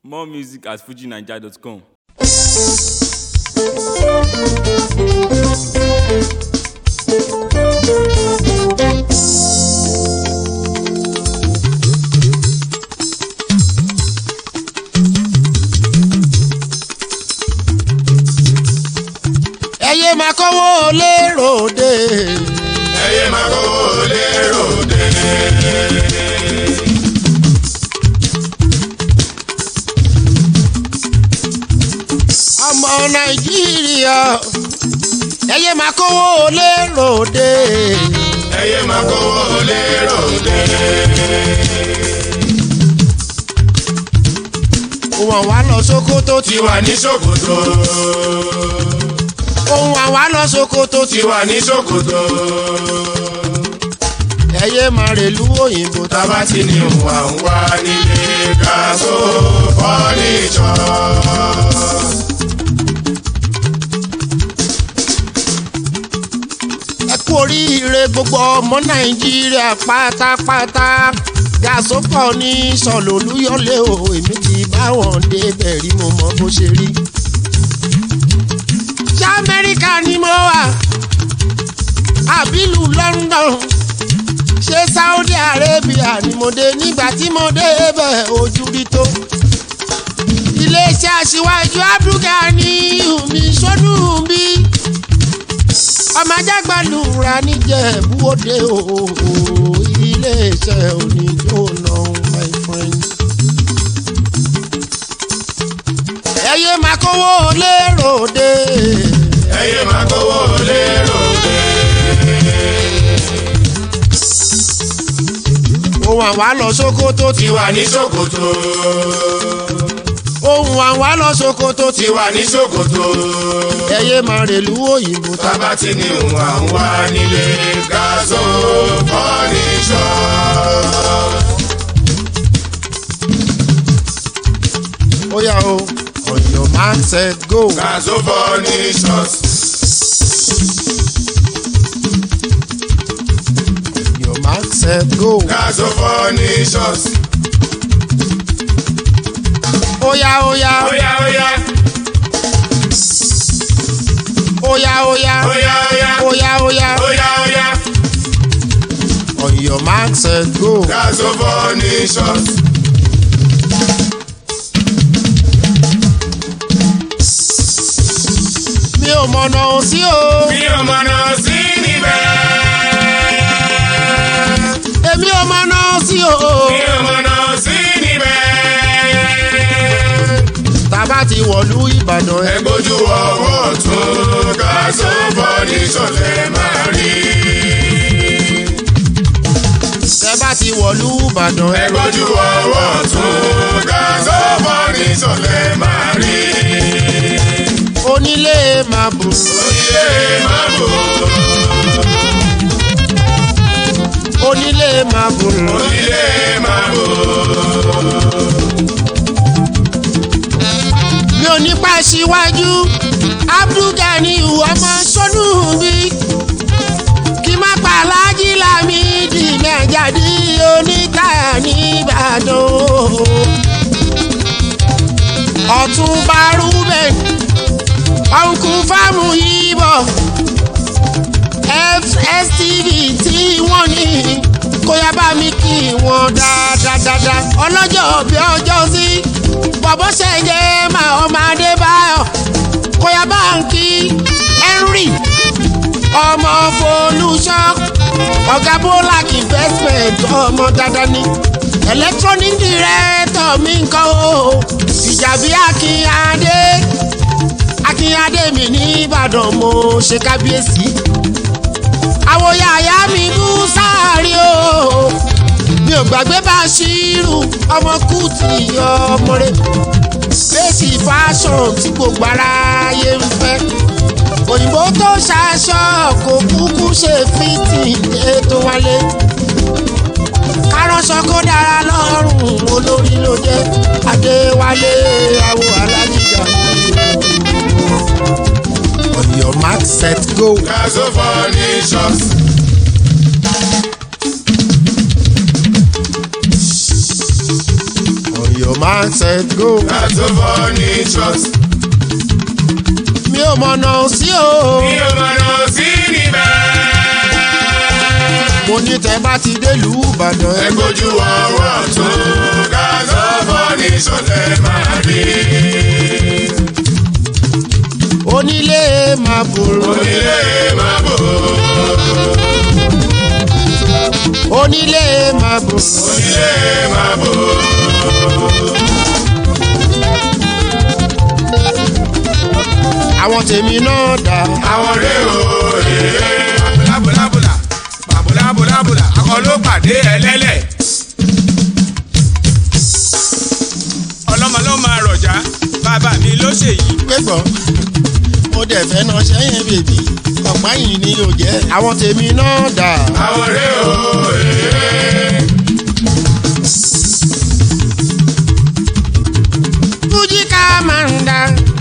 More music at fujinaija.com. ẹyẹ máa kọ́wọ́ léròdè. ẹyẹ máa kówó lérò dé. ọmọ nàìjíríà ẹyẹ máa kọ́wọ́ léròdè. ẹyẹ máa kówó lérò dé. ohun àwa lọ sókótó ti wà ní ṣòkòtò. ohun àwa lọ sókótó ti wà ní ṣòkòtò. ẹyẹ máa rèlú òyìnbó tá tábà tí ní wà ń wá nílé gaso fọ́nìṣọ́. ẹ kú oríire gbogbo ọmọ nàìjíríà pátápátá gàsópọ̀ ní sọ̀lólúyọ̀lé o èmi ti bá wọn débẹ̀ rí mo mọ bó ṣe rí. ṣé amẹ́ríkà ni mo wà àbílù london ṣé saudi arabia ni mo dé nígbà tí mo débẹ̀ ojú rí tó. iléeṣẹ́ aṣíwájú abdulgani mi sọ́dún bíi ọmọ ajágbálùra níjẹ̀bú òde òhò iléeṣẹ́ oníjóná my friend. ẹyẹ máa kówó lérò dé. ẹyẹ máa kówó lérò dé. ohun àwa lọ sókótó ti ti wà ní ṣòkòtò. ohun àwa lọ sókótó ti ti wà ní ṣòkòtò. ẹyẹ máa rèlú òyìnbó tá. tábà tí ní wà ń wá nílé gaso fọ́nìṣọ́. ó yá o on your man set go. gaso fọ́nìṣọ́. your man set go. gaso fọ́nìṣọ́. ó yá ó yá óyá óyá ó yá ó yá óyá óyá ó yá ó yá óyá óyá on your man set go. gaso fọ́nìṣọ́. mi ò mọ̀nà sí o. mi ò mọ̀nà sí níbẹ̀. èmi ò mọ̀nà sí o. mi ò mọ̀nà sí níbẹ̀. tàbá ti wọ̀lú ìbàdàn ẹ. ẹgbójú ọwọ́ tún gaso fọ́nìṣọ́ lẹ́ máa rí. tẹ́bá ti wọ̀lú ìbàdàn ẹ. ẹgbójú ọwọ́ tún gaso fọ́nìṣọ́ lẹ́ máa rí. onílé máa bù. onílé máa bò onílé máa bù. onílé máa bò. mi ò ní pa síwájú abdulgani ọmọ sọnù bí kí má pa alájí lámìdí mẹjáde oníkàyà nìbàdàn ọ̀túnba ruben ọ̀nkú fáàmù yìí fstv tí wọ́n ní kó yá bá mi kí wọ́n dáadáa ọlọ́jọ́ bí ọjọ́ sí bọ̀bọ́ ṣẹ̀jẹ̀ máa ọmọ adébáyọ̀ kó yá bá ń kí henry ọmọ folúṣọ́ ọ̀gá bólak investment ọmọ dáadáa ni electronic director mi ń kọ́ o ìjàbí akínyadé akínyadé mi ní ìbàdàn mo ṣe kábíyèsí àwòyà àyà mi bú sáàrí o mi ò gbàgbé bá ṣírù ọmọ kùtì ọmọ rẹ bẹ́ẹ̀sì fashion tí gbogbo aráyé ń fẹ́ òyìnbó tó ṣaṣọ kò kúkú ṣe fìtì ètò wálé káránṣọ kó dára lọ́rùn olórí ló jẹ́ adéwálé àwọ alájíjà on your mark set go. gaso fọ́nìṣọ́. your mindset go. That's so furnitures. mi ò mọ̀nà sí o. Mi ò mọ̀nà sí níbẹ̀. mo ní tẹ bá ti délùú ìbàdàn Ẹ ẹ gbójú ọwọ́ tó That's so furnitures lẹ máa rí. onílé máa bòrò Onílé máa bò. onílé máa bòrò. Onílé máa bò. àwọn tèmi náà dà. Àwọn rèé o. bàbòlábòlà bàbòlábòlábòlà akọ ló pàdé ẹlẹ́lẹ̀. ọlọ́mọ ló máa rọ̀já bàbá mi ló ṣèyí. pẹ́gbọ́n mo dẹ̀ fẹ́ náà sẹ́yìn bèbí ọ̀pá yìí ni yóò jẹ́. àwọn tèmi náà dà. Àwọn rèé o. fújì ká máa ń dà.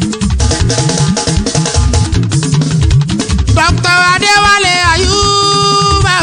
dr adéwálé ayúbà.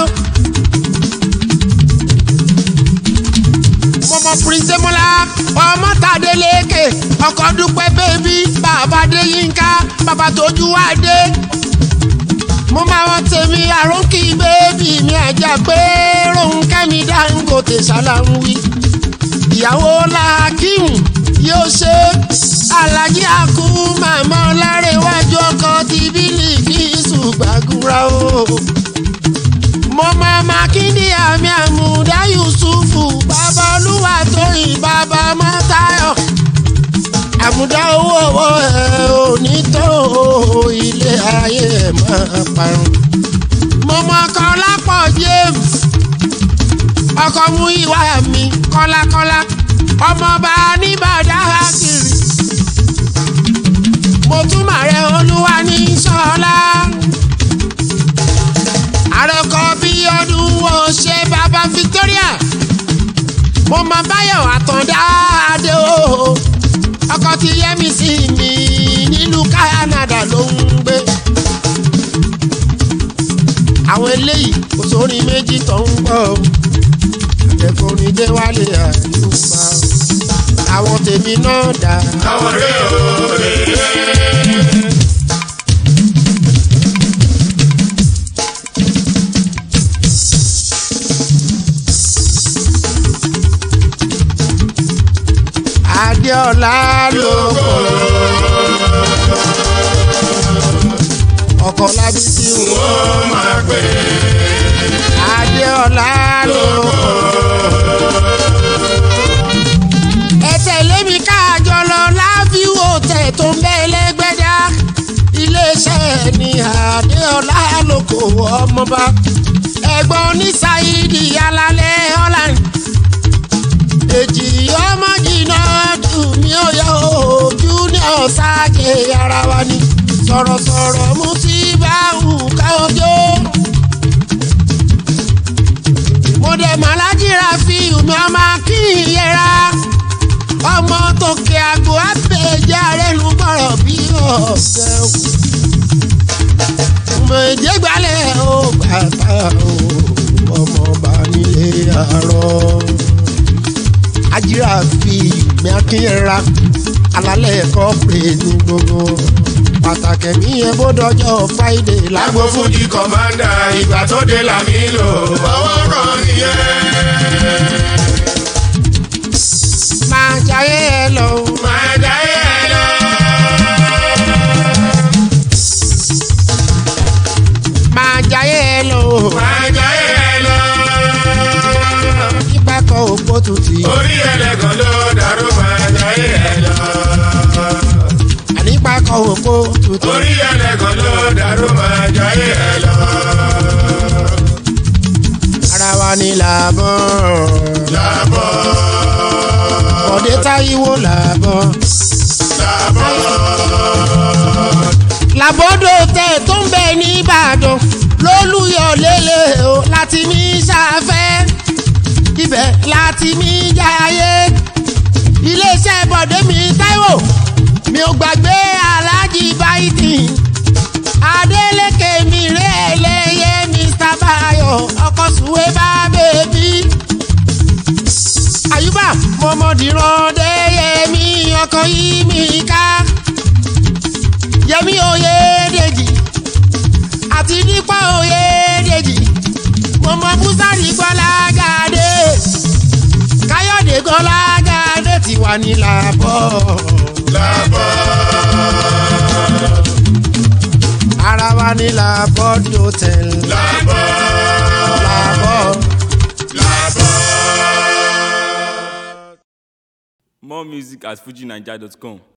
mọmọ prince mọlá ọmọ tàdélékè ọkọ dúpẹ́ bébí bàbá déyínká bàbá tójú adé mo máa wọn tèmi àrónkì bébí mi àjà pé ronkẹ́ mi dangote ṣàlàwí ìyàwó làákìmù yóò ṣe alájí àkú màmá ọlárẹ̀wájú ọkọ ti bílí kí ṣùgbàgùrà o. mo máa mákindé àmì àmúdá yusufu bàbá olúwa tóyìn bàbá mọ́tayọ̀ àmúdá owó ọwọ́ ẹ̀ ò ní tó ilé ayé ẹ̀ máa parun. mo mọ kọ́lápọ̀ james ọkọ mú ìwà mi kọ́lákọ́lá ọmọọba nìbàdàn kiri mo tún màrẹ olúwa ní sọlá àròkọ bí ọdún wo ṣe bàbá victoria mo mọ báyọ̀ àtọ̀dá adé o ọkọ ti yẹ mi sí mi nílùú canada ló ń gbé àwọn eléyìí kò sórí méjì tó ń gbọ́ o akẹ́kọ̀ọ́rin dé wálé àyùbá àwọn tèmi náà dà. Àwọn rèé o. adéọlá ló ọkọ lábísí wò Ó máa pè adéọlá ló ẹ tẹ̀lé mi káàjọ lọ láfíwò tẹ̀ tó ń bẹ́ lẹ́gbẹ́dá iléeṣẹ́ ní adéọlá lóko ọmọba ẹ̀gbọ́n ní saidi alalẹ́ holland èjì ọmọ jìnnà dùn mí ó yọ ojú ní ọ̀sáàjẹ ara wa ni sọ̀rọ̀sọ̀rọ̀ mú sí báwù káwọ́jọ́. mo dẹ̀ màlájìra fi ìmọ̀ ọmọ kí n yẹra ọmọ tòkè àgọ́ àpèjẹ́ àrẹ́nu bọ̀rọ̀ bí ọ̀sẹ̀ òkú. mo èdè gbalẹ̀ ó bàtà ó ọmọ bá nílé àárọ̀ ajira fi ìgbìn akínyẹra alalẹ ẹkọ pè ní gbogbo pàtàkì mi yẹn bó dọjọ friday lágbo Lágbo Fújì kọ̀mándà ìgbà tó dé làmí lò. Ọwọ́ kan nìyẹn. máa jayé ẹ lọ. Máa jáyé ẹ lọ. máa jayé ẹ lọ. Máa jáyé ẹ lọ. nípa kan òpó tutù Orí ẹlẹ́gàn ló dàrú máa jáyé ẹ lọ. ànípa kan òpó tutù. Orí ẹlẹ́gàn ló dàrú máa jáyé ẹ lọ. ara wa ni làbọ̀. Làbọ̀ bọ̀dé táyíwò làbọ̀. làbọ̀ làbọ̀dọ̀ tẹ̀ tó ń bẹ ní ìbàdàn lólùyọ̀ lélẹ̀ o láti ní sàfẹ́ ibẹ̀ láti ní jayé iléeṣẹ́ bọ̀dé mi táíwò mi ò gbàgbé aláàjì báyìí adélèké mi ré ẹlẹ́yẹ mr bayo ọkọ̀ sùwé bá bèbí àyùbá mọ̀mọ́dìrán dé ọkàn yìí mi ká yẹmi oyèdèjì àti nípa oyèdèjì mo mọ búsárì gbọ́lágàdé káyọ̀dé gbọ́lágàdé ti wà ní làbọ̀ Làbọ̀. ara wa ní làbọ̀ dòtẹ́l Làbọ̀. làbọ̀. Làbọ̀. More music at fujinaija.com.